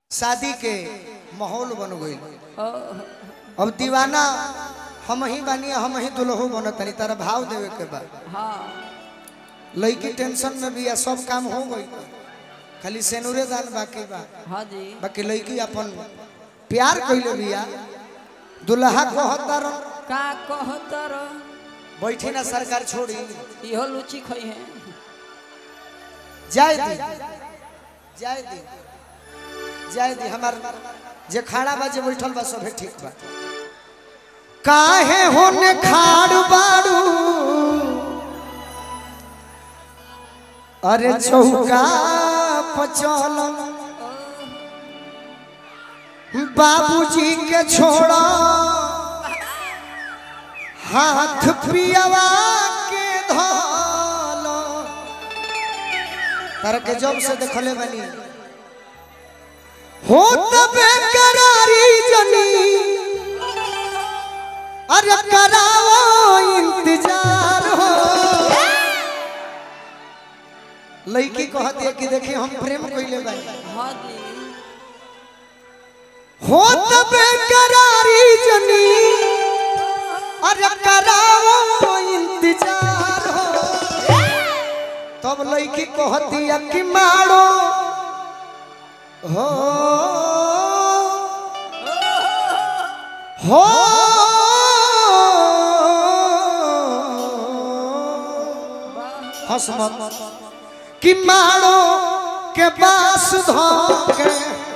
शादी के माहौल बन गई ओह, अब दीवाना हम ही बानी हम ही दुल्हो बनतनी तारा भाव देवे के बा हाँ लड़की टेंशन में भी या सब काम हो गई खाली सेनुरे दान बाकी बा हाँ जी बाकी लड़की अपन प्यार कइले बिया दुल्हा कहतर का कहतर बैठी ना सरकार छोड़ी इहो लुची खई है जाय दी जाय दी जाय दी हमार जे खाड़ा बा जे बैठल बा सभे ठीक बा काहे होने खाड़ बाड़ू अरे चौका पचल बाबूजी के छोड़ा हाथ पियावा के धोलो तारा के जब से देखले बनी हो तबे करारी जनी अरे कराओ इंतजार हो लड़की कहती है कि देखिए हम प्रेम कइले बानी हाँ जी हो तबे करारी जनी अरे कराओ इंतजार हो तब लड़की कहती है कि मारो हो हो हंस मत कि मारो के बास धोके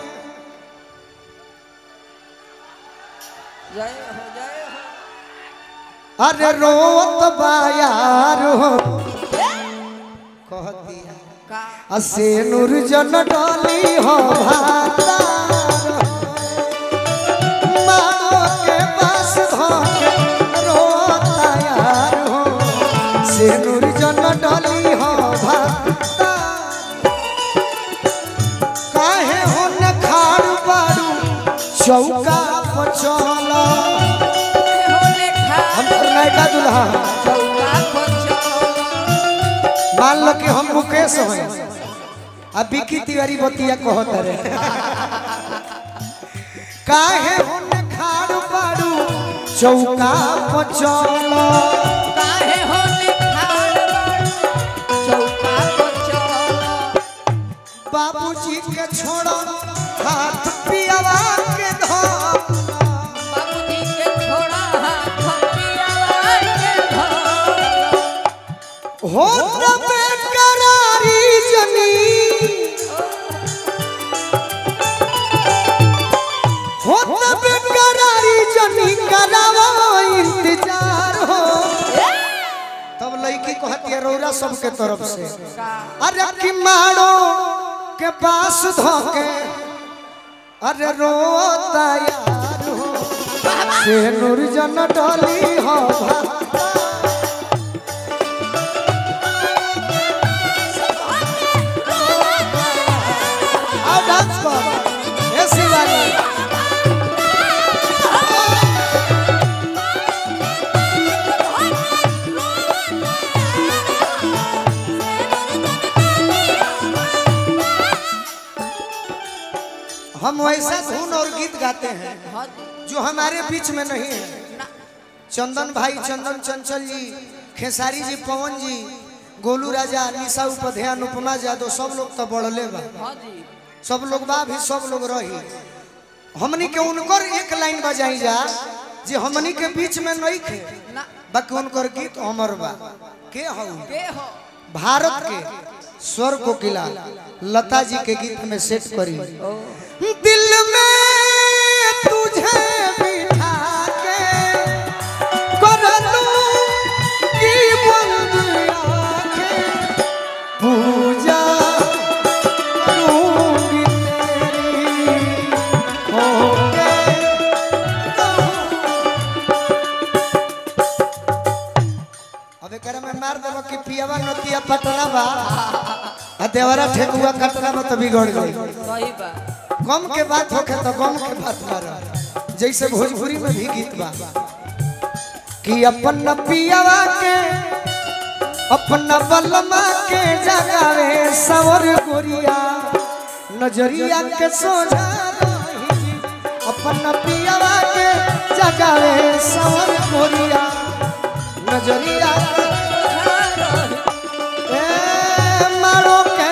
जय हो जय हो अरे रोत बायार हो कह दिया का असे नूर जन डाली हो भातार मारो के पास धोके रोता यार हो से नूर जन डाली हो भातार काहे हो न खाड़ बाड़ू चौका पचला होले खा हम नयका दुल्हा चौका को चलो मान लो कि हम मुकेश हैं अब बिकी तिवारी बतिया कहत रे काहे हुन खाड़ पाड़ू चौका पचल काहे होले खाड़ बाड़ू चौका को चलो बाबूजी के छोड़ो हाथ पियावा के धो बाबूजी के छोड़ा हाथ पियावा के धो हो तबे करारी जनी हो तबे करारी जनी करावा इंतजार हो तब लड़की कहती है रौरा सबके तरफ से का अरे कि मारो के पास धोके अरे रोता यार हो से नूर जन डोली हो भाता। आओ डांस कर ए शिवानी हम वैसा धुन और गीत गाते हैं हाँ जी जो हमारे बीच में नहीं है ना चंदन भाई चंदन चंचल जी खेसारी जी पवन जी गोलू राजा निशा उपाध्याय अनुपमा यादव सब लोग तो बढ़ले बा हाँ जी सब लोग बा भी सब लोग रही हमनी के उनकर एक लाइन बजाई जा जे हमनी के बीच में नहीं थे ना बाकी उनकर गीत हमर बा के हौ के हो भारत के स्वर कोकिला लता जी के गीत में सेट करी ओ दिल में तुझे बिठा के कर लूं की बंद आंखें पूजा करूंगी तेरी होके अब एकरा में मार देबो कि पियावा नतिया पटना बा आ देवरा ठेकुआ कटना में तो बिगड़ गई सही बा गम के बात होखे तो गम के बात मार जैसे भोजपुरी में भी गीत बा कि अपन पियावा के अपना बलमा के जगावे सवर गोरिया नजरिया के सोझा रही अपन पियावा के जगावे सवर कोरिया नजरिया के ए मारो के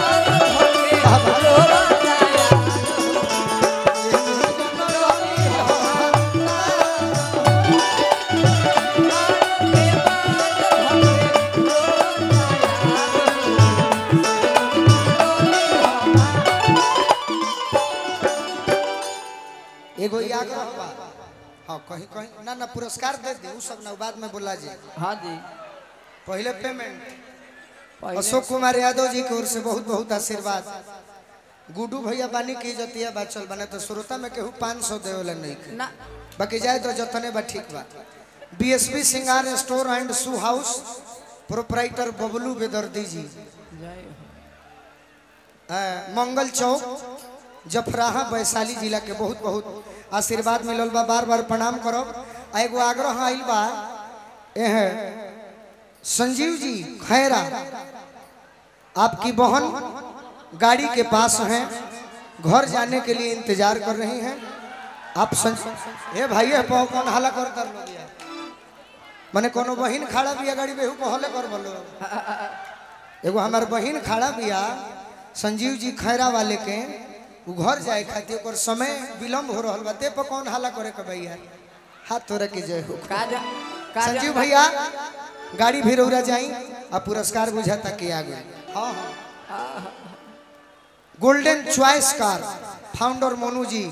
एगो याद रखबा हाँ कहीं कहीं ना ना पुरस्कार दे दे उ सब ना बाद में बोला जी हाँ जी पहले पेमेंट पहले अशोक कुमार यादव जी की ओर से बहुत बहुत आशीर्वाद गुड्डू भैया बानी की जतिया बाचल बने तो श्रोता में केहू पाँच सौ देवला नहीं के। ना बाकी जाए तो जतने बा ठीक बा बीएसपी सिंगार store and shoe house proprietor Bablu बेदर्दी जी जय हो अ, मंगल चौक जफराहा वैशाली जिला के बहुत बहुत आशीर्वाद मिलल बा बार बार प्रणाम करब आ एगो आग्रह आइल बा एह संजीव जी खैरा आपकी बहन गाड़ी के पास हैं घर जाने के लिए इंतजार कर रही हैं आप संज ए भाई ए पाओ कौन हाला कर कर लो यार मने कोनो बहिन खड़ा बिया गाड़ी बेहू कहले कर बोलो एगो हमार बहिन खड़ा बिया संजीव जी खैरा वाले के उ घर जाए खातिर ओकर समय विलम्ब हो रहल बा ते पर कौन हाला करे के भैया हाथ तोरे के जय हो काजा काजा संजीव भैया गाड़ी भी रौरा जाई आ पुरस्कार बुझाता के आगे हाँ हाँ golden choice car founder Monu ji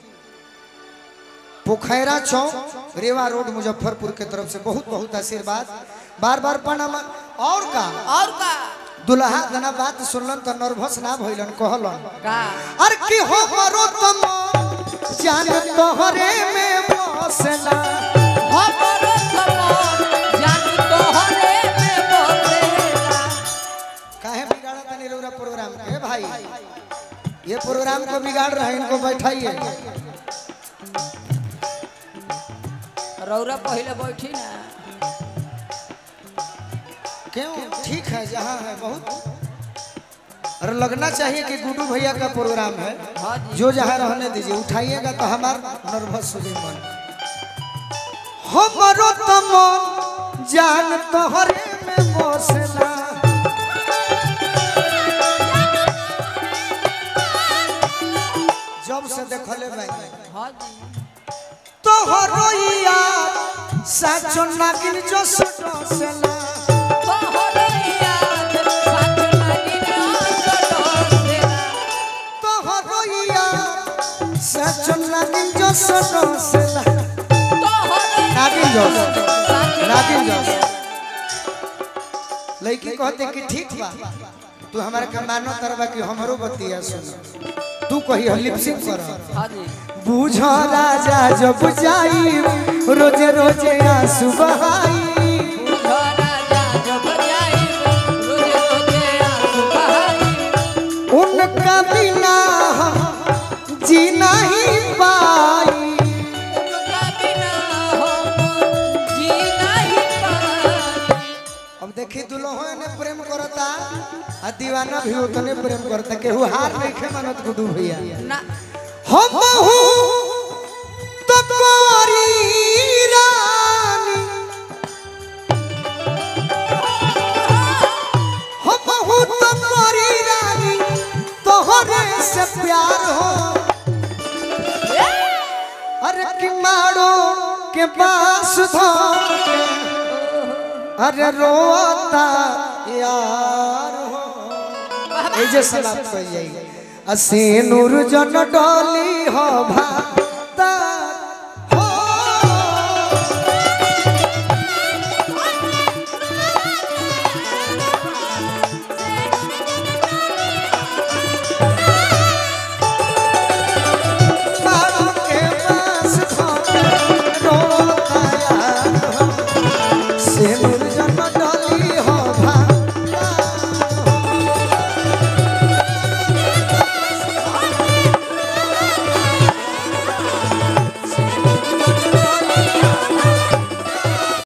Pokhaira चौक रेवा रोड मुजफ्फरपुर के तरफ से बहुत बहुत आशीर्वाद बार बार प्रणाम और का और का दुल्हा जना बात सुनलन तो नर्वस ना भइलन कहलन का अर की हो मरो तम जान तोहरे में बसना हमरो समान जान तोहरे में बोलेला काहे बिगाड़ा तनी रौरा प्रोग्राम के भाई ये प्रोग्राम को बिगाड़ रहे हैं इनको बैठाइए रौरा पहले बैठी ना क्यों ठीक है जहाँ है बहुत और लगना चाहिए कि गुड्डू भैया का प्रोग्राम है हाँ जी जो जहाँ रहने दीजिए उठाइएगा तो हमारा नर्वस हो जाए मन हमरो तम जान तोहरे में बसना जब से देखले भाई हाँ जी तोहरो याद साचो नागिन जो सटसना तोहरे याद साथ लगी डोसेला तोहरो याद साचो नागिन जो सटसना तोहरे नागिन जो साथ नागिन जो लगी लड़की कहते कि ठीक बा तू हमारे के मानो तरबा कि हमरो बतिया सुन तू कही लिपसिंग कर हाँ जी बुझ राजा जब जाई रोजे रोजे आंसू बहाई बुझो राजा जब जाई रोजे रोजे आंसू बहाई उनका बिना हम जी नहीं पाई उनका बिना हम जी नहीं पाई अब देखी दुल्हो ने प्रेम करता आ दीवाना भी उतने प्रेम करता केहू हार नहीं खे मानत गुडू भैया ना हम तो कोरी रानी हम तो कोरी रानी तोहरे से प्यार हो अरे कि मारो के पास धो अरे रोता यार हो এই যে সমাপ্ত হয়ে যাই আসে নূর জন ডলি হ ভাতা